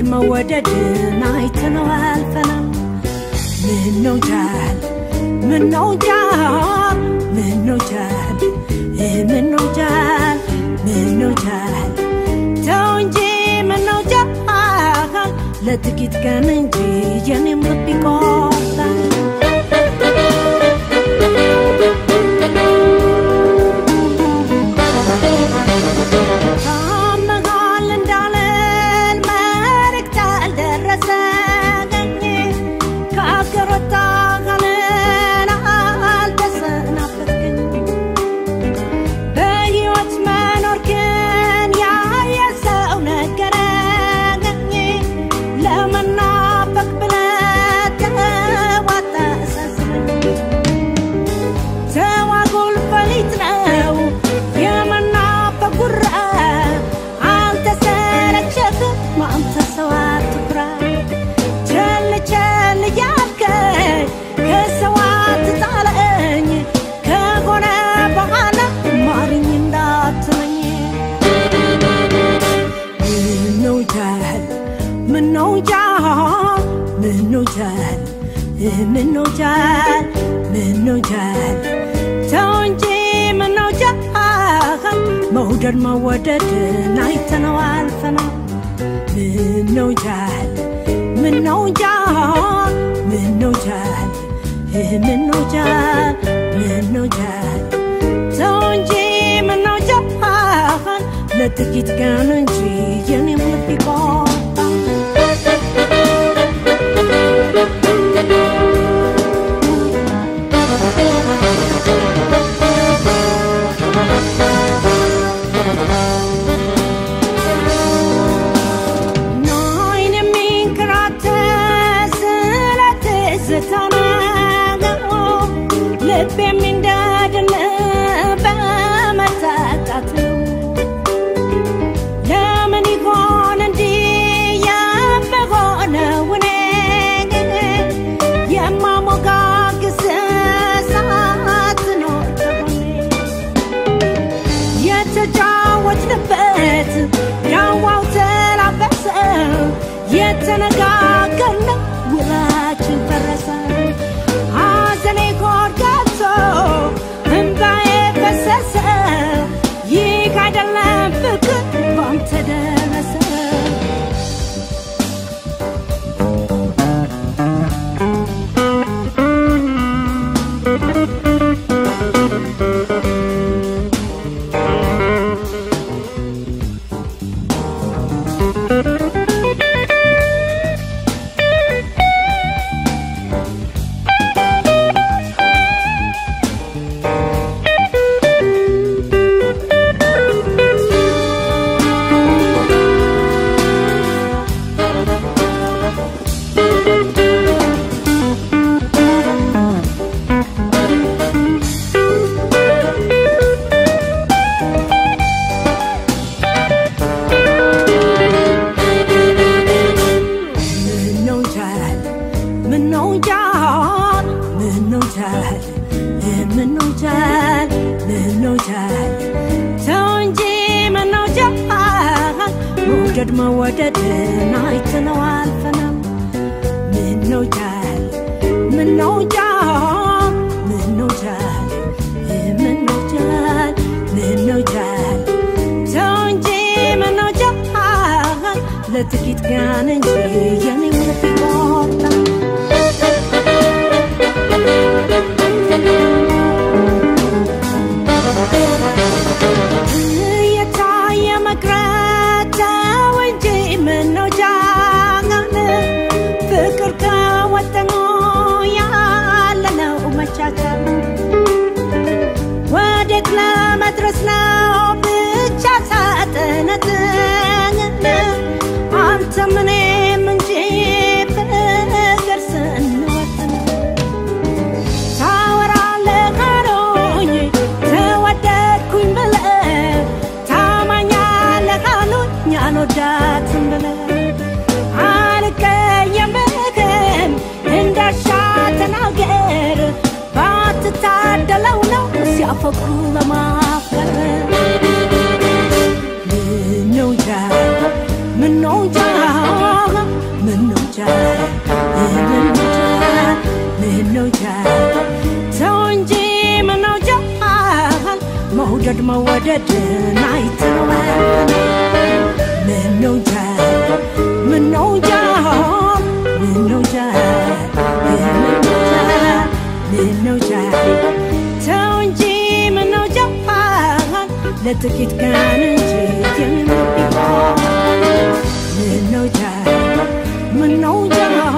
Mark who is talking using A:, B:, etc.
A: መወደድን አይተነው አልፈናል። ምነው ጃል ምነው ጃል ምነው ጃል ምነው ጃል ምነው ጃል ተው እንጂ ምነው ጃል ለጥቂት ቀን እንጂ የኔም ልብ ይቆርጣል። ታመሃል እንዳልል መልእክት አልደረሰኝ ከአገር ወጣህልን አልተሰናበትክኝ በሕይወት መኖር ግን ያየ ሰው ነገረኝ ለመናፈቅ ብለህ ተዋጣ አሳዝነኝ ተዋጉል ፈሊጥ ነው የመናፈቅ ጉራ አልተሰለቸህም አንተ ሰው አትኩራ ቸል ቸል እያልከኝ ከሰው አትጣለኝ ከሆነ በኋላ ማርኝ እንዳትለኝ ምነው ጃል ምነው ጃል ምነው ጃል ምነው ጃል ምነው ጃል ተው እንጂ ምነው ጃል መውደድ መወደድን አይተነው አልፈናል። ምነው ጃል ምነው ጃል ምነው ጃል ምነው ጃል ምነው ጃል ተው እንጂ ምነው ጃል ለጥቂት ቀን እንጂ የኔም ልብ ይቆርጣል። ናይን የሚንከራተት ስለ ትዝታው ነገሩ ልብ የሚንደድን በመታጣት ነው። ለምን ይሆን እንዲህ የምሆነው እኔ የማሞጋግስ ሳትኖር ከጎኔ የተጫወትንበት ዳዋው ተላበሰ የተነጋገርነው ውላችን ፈረሰ ሐዘኔ ሆድ ገብቶ እምባዬ ፈሰሰ ይህ አይደለም ፍቅር ባንተ ደረሰ ምነው ጃል ምነው ጃል ምነው ጃል ምነው ጃል ምነው ጃል ተው እንጂ ምነው ጃል መውደድ መወደድን አይተነው አልፈናል። ምነው ጃል ምነው ጃል ምነው ጃል ምነው ጃል ምነው ጃል ተው እንጂ ምነው ጃል ለጥቂት ቀን እንጂ የኔም ልብ ይቆርጣል። እየታየ መቅረት ተው እንጂ ምነው ጃል ፍቅር ከወጠኑ ያለነው መቻቻል ወዴት ለመድረስ ነው ብቻ ሳጥነትን አንተ ምኔም እንጂ ፍቅር ስንወጥን ታወራለህ አሉኝ ተወደድኩኝ ብለህ ታማኛለህ አሉኝ አልወዳትም ብለህ አልቀየምህም እንዳሻ ተናገር ባትታደለው ነው ሲያፈቅሩ ለማፍቀር ምነው ጃል ምነው ጃል መውደድ መወደድን አይተወን ምነው እንጃ ምነው እንጃ ምነው እንጃ ምነው እንጃ ምነው እንጃ ተው እንጂ ምነው እንጃ ለጥቂት ቀን እንጂ የሚሞት ቢሆን ምነው እንጃ ምነው እንጃ